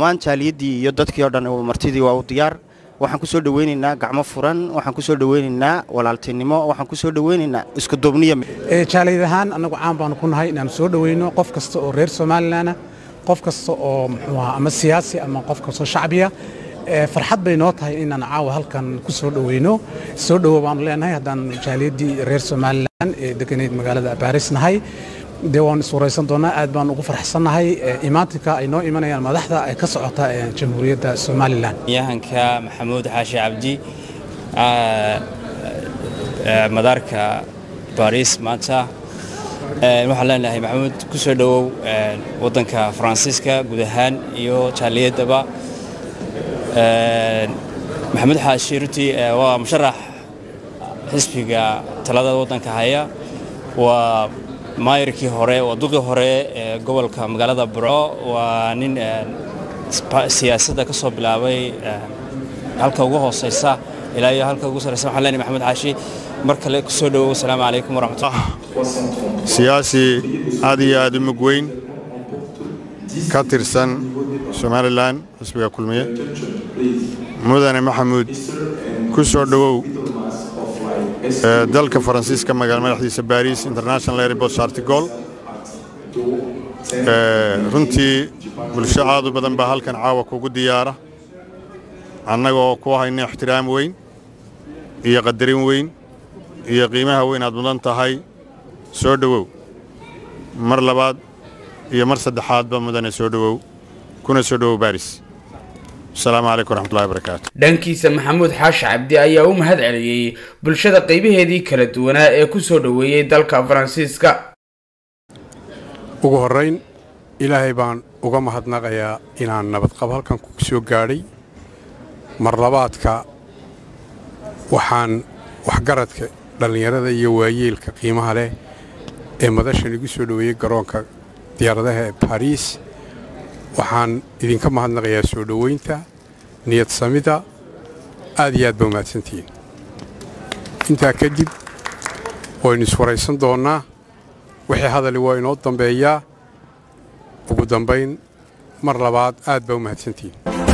dhammaan jaaliyaddii iyo dadkii oo dhan martidii waa u diyaar waxaan ku soo dhoweynaynaa gacmo furan waxaan ku soo dhoweynaynaa walaaltinimo waxaan ku soo dhoweynaynaa iskuduubniya jaaliyad ahaan annagu caan baanu ku nahay inaanu soo dhoweyno qof kasta oo reer somalilan qof kasta oo muxuu ahaa ama siyaasi ama qof kastoo shacbiya farxad bay noo tahay inaan caawa halkan ku soo dhoweyno soo dhowo baanu leenahay haddaan jaaliyaddii reer somalilan ee deganeyd magaalada baaris nahay dee waanu iswaraysan doonaa aad baan ugu farxsannahay imaatinka ay noo imanayaan madaxda ee ka socota jamhuuriyadda somalilan yahanka maxamuud xaashi cabdi madaarka baariis maanta waxaan leenahay maxamuud ku soo dhowow waddanka faransiiska guud ahaan iyo jaaliyaddaba maxamuud xaashi runtii waa musharax xisbiga talada waddanka haya waa maayirkii hore waa duqii hore ee gobolka magaalada burco waa nin siyaasadda ka soo bilaabay halka ugu hoosaysa ilaa iyo halka ugu sarraysa waxaan leenahay maxamuud xaashi mar kale ku soo dhowow asalaamu calaykum waraxmatullah siyaasi aad iyo aad u mug weyn ka tirsan somalilan xisbiga kulmiye mudane maxamuud ku soo dhowow dalka faransiiska magaala madaxdiisa baris international airport chartigol runtii bulsho aad u badan baa halkan caawa kugu diyaara annagoo ku hayna ixtiraam weyn iyo qadarin weyn iyo qiimaha weyn aad mudan tahay soo dhowow mar labaad iyo mar saddexaadba mudane soo dhowow kuna soo dhowow baris asalaamu calaykum waraxmatullahi barakaatu dhankiisa maxamuud xaashi cabdi ayaa u mahad celiyey bulshada qaybaheedii kala duwanaa ee ku soo dhoweeyey dalka faransiiska ugu horrayn ilaahay baan uga mahadnaqayaa inaan nabadqab halkan ku soo gaadhay marlabaadka waxaan waxgaradka dhallinyarada iyo waayeelka qiimaha leh ee madashan igu soo dhoweeyey garoonka diyaaradaha ee bariis waxaan idinka mahadnaqayaa soo dhoweynta niyad samida aad iyo aad ba umahadsantihiin intaa kadib waynu iswaraysan doonnaa wixii hadali waa inoo dambeeyaa ugu dambayn mar labaad aad baa u mahadsantihiin